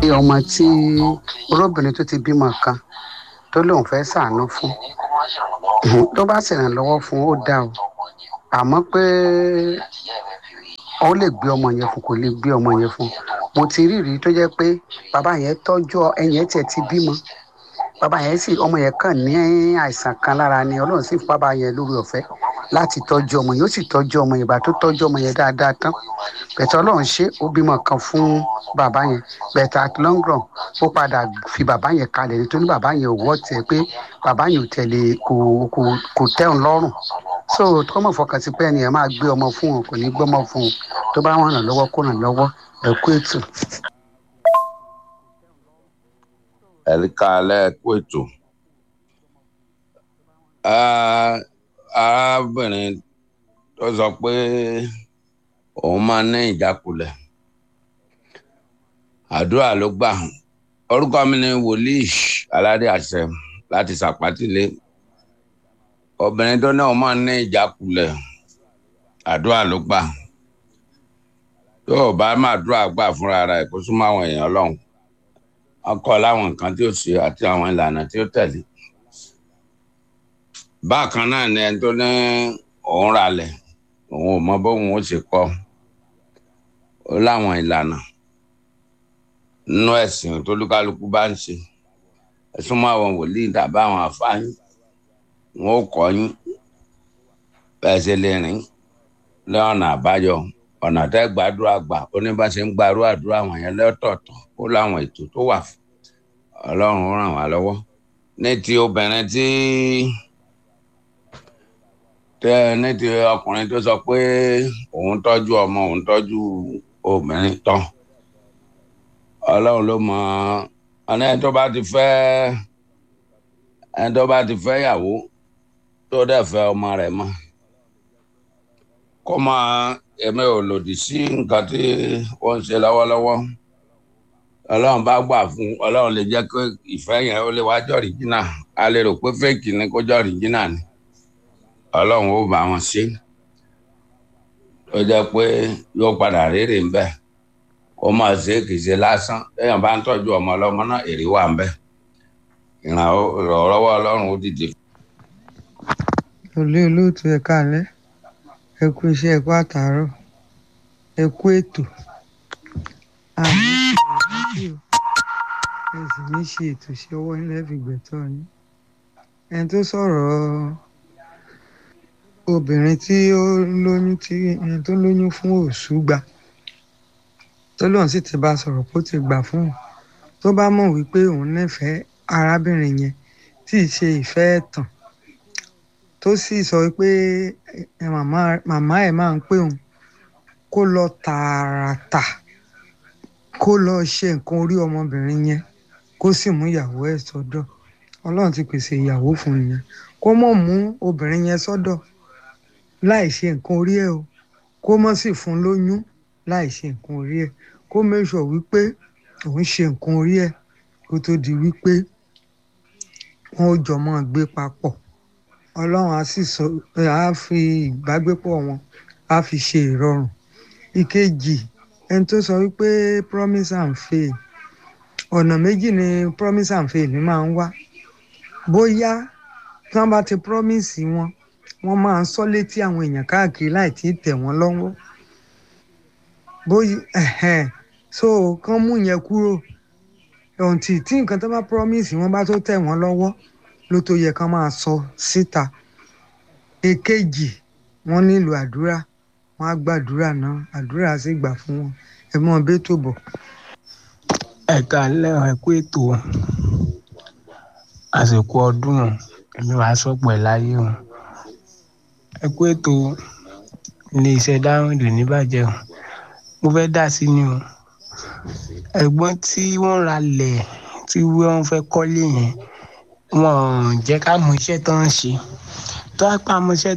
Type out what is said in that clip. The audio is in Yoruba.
ọmọ tí olóbìnrin tó ti bímọ kan tó lóun fẹ́ ṣàánú fún tó bá ṣèrànlọ́wọ́ fún ó dá o àmọ́ pé ó lè gbé ọmọ yẹn fún kò lè gbé ọmọ yẹn fún mo ti rí rí tó jẹ́ pé bàbá yẹn tọ́jú ẹ̀yìn ẹ̀ tiẹ̀ ti bímọ bàbá yẹn sì ọmọ yẹn kàn ní àìsàn kan lára ni ọlọ́run sì fún bàbá yẹn lórí ọ̀fẹ́ láti tọ́jú ọmọ yẹn ó sì tọ́jú ọmọ yẹn ìgbà tó tọ́jú ọmọ yẹn dáadáa tán bẹ̀tẹ̀ ọlọ́run ṣe ó bímọ kan fún bàbá yẹn bẹ̀tẹ̀ at long run ó padà fi bàbá yẹn kalẹ̀ nítorí bàbá yẹn ò wọ́ tẹ̀ pé bàbá yẹn ò tẹ̀lé kò kò kò tẹ̀hún lọ́rùn so tó mọ̀ fọkàn sí pé ẹni yẹn máa gbé ọmọ fún un kò ní gbọ́mọ fún un tó bá wọn ràn lọ́wọ́ kó ràn lọ́wọ́ ẹ̀kú ètò. ẹ̀ríkà alẹ́ kú ètò arábìnrin tó sọ pé òun máa ní ìjákulẹ̀ àdúrà ló gbà orúkọ mi ni wòlíì aládé àṣẹ láti sàpátìlé obìnrin tó náà máa ní ìjákulẹ̀ àdúrà ló gbà yóò bá máa dúrà gbà fúnra rẹ̀ kó súnmọ́ àwọn èèyàn ọlọ́run ọkọ láwọn nǹkan tí ó ṣe àti àwọn ìlànà tí ó tẹ̀lé bákan náà ni ẹni tó ní òun ralẹ̀ òun ò mọ bóun ó ṣe kọ́ ó láwọn ìlànà nínú ẹ̀sìn tó lúkálukú bá ń ṣe ẹ̀sùn mọ́ àwọn wòlíì tàbí àwọn àfáàyàn wọn ó kọ́ yín bẹ́ẹ̀ ṣe lè rìn lọ́nà àbáyọ ọ̀nà tẹ́ gbàdúrà gbà ó ní bá ṣe ń gbàrú àdúrà wọn yẹn lọ́tọ̀ọ̀tọ̀ ó láwọn ètò tó wà fún ọlọ́run ràn wá lọ́wọ́ ní ti obìnrin tí tẹ ní ti ọkùnrin tó sọ pé òun tọ́jú ọmọ òun tọ́jú obìnrin tán ọlọ́run ló mọ ẹni tó bá ti fẹ́ ẹni tó bá ti fẹ́ yàwó tó dẹ̀ fẹ́ ọmọ rẹ̀ mọ́ kó máa èmi ò lòdì sí nǹkan tí wọ́n ń ṣe lọ́wọ́lọ́wọ́ ọlọ́run bá gbà fún ọlọ́run lè jẹ́ pé ìfẹ́ yẹn ó lè wá jọ ọ̀ríjínà a lè rò pé fẹ́ẹ̀kì ni kó jọ ọ̀ríjínà ni ọlọ́run ó bá wọn ṣe ó jẹ́ pé yóò padà rérè ń bẹ̀ kó máa ṣe kì í ṣe lásán téèyàn bá ń tọ́jú ọmọ ọlọ́mọ náà èrè wà ń bẹ̀ ìrànlọ́wọ́ ọlọ́run ó dìde. olú olóòtú ẹ káalẹ́ ẹ kú iṣẹ́ ẹ kú àtàárọ̀ ẹ kú ètò àmì ìṣèlú ẹ sì ní ṣe ètò ṣe ọwọ́ nílẹ̀ fi gbẹ̀tọ́ yín ẹni tó sọ̀rọ̀ obìnrin tí ó lóyún tí ẹni tó lóyún fún òṣùgbà tó lóun sì ti bá sọ̀rọ̀ kó ti gbà fún un tó bá mọ̀ wípé òun nífẹ̀ẹ́ arábìnrin yẹn tí ì ṣe ìfẹ́ ẹ̀tàn tó sì sọ pé màmá ẹ̀ máa ń pè òun kó lọ tààràtà kó lọ ṣe nǹkan orí ọmọbìnrin yẹn kó sì mú ìyàwó ẹ̀ sọ́dọ̀ ọlọ́run ti pèsè ìyàwó fún un yẹn kó mọ̀ mú obìnrin yẹn sọ́dọ̀ láì ṣe nǹkan orí ẹ̀ o kó mọ̀ sì fún lóyún láì ṣe nǹkan orí ẹ̀ kó mẹ́sọ̀ wípé òun ṣe nǹkan orí ẹ̀ kó tó di wípé wọn ò jọ máa gbé papọ̀ ọlọ́run á sì sọ á fi ìbágbépọ̀ wọn á fi ṣe ìrọ̀rùn ìkejì ẹni tó sọ wípé promise and fail ọ̀nà méjì ni promise and fail ní máa ń wá bóyá tí wọ́n bá ti promise wọn wọ́n máa ń sọ létí àwọn èèyàn káàkiri láì tí ì tẹ̀ wọ́n lọ́wọ́ bóyá so kán mú yẹn kúrò ọ̀ǹtì tí nǹkan tó bá promise wọn bá tó tẹ̀ wọ́n lọ́wọ́ ló tó yẹ kán máa sọ síta èkejì wọ́n nílò àdúrà wọ́n á gbàdúrà náà àdúrà sì gbà fún wọn ẹ mọ bẹ́ẹ̀ tó bọ̀. ẹ káalẹ́ ẹ kú ètò àsìkò ọdún èmi wàá sọpọ̀ ẹ̀ láyé o ẹ kú ètò iléeṣẹ́ dáhùndù níbàjẹ́ o mo fẹ́ dá sí ni o ẹ̀gbọ́n tí wọ́n ra lẹ̀ tí wọ́n fẹ́ kọ́lé yẹn wọ́n jẹ́ ká mọ iṣẹ́ tó ń ṣe tó á pa mọ iṣẹ́